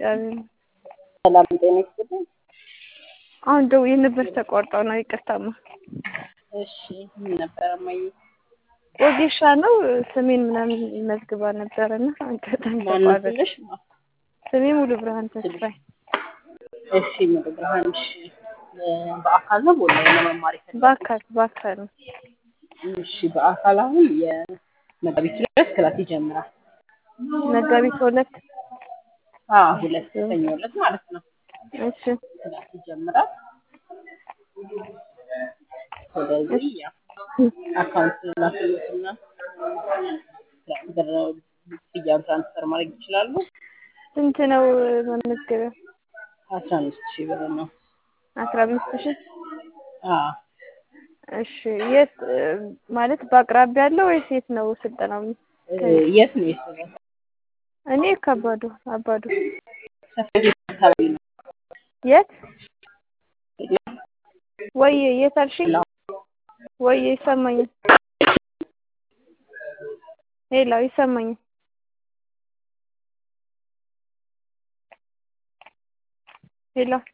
አሜን። ሰላም ጤና ይስጥልኝ። አሁን ደውዬ ነበር ተቋርጠው ነው ይቅርታማ። እሺ ምን ነበረ እማዬ? ወጌሻ ነው ስሜን ምናምን መዝግባ ነበረና አጋጣሚ ማነው ተቋረጠ። ስልሽ? ስሜ ሙሉ ብርሃን ተስፋዬ። እሺ ሙሉ ብርሃን እሺ። በአካል ነው በኦንላይን ነው መማር የፈለግሽው? በአካል በአካል ነው። እሺ በአካል አሁን የመጋቢት ሁለት ክላስ ይጀምራል። መጋቢት ሁለት አዎ ሁለት ሰኞ ዕለት ማለት ነው እሺ ክላስ ይጀምራል። ስለዚህ ያው አካውንት ላክሎትና ብር ክፍያውን ትራንስፈር ማድረግ ይችላሉ። ስንት ነው መመዝገቢያ? አስራ አምስት ሺህ ብር ነው። አስራ አምስት ሺህ አዎ እሺ የት ማለት በአቅራቢያ ያለው ወይስ የት ነው ስልጠናው? የት ነው የሰራው? እኔ ከባዱ አባዱ ሰፈር አካባቢ ነው። የት ወይ የት አልሽኝ? ወይ ይሰማኛል። ሄሎ ይሰማኛል። ሄሎ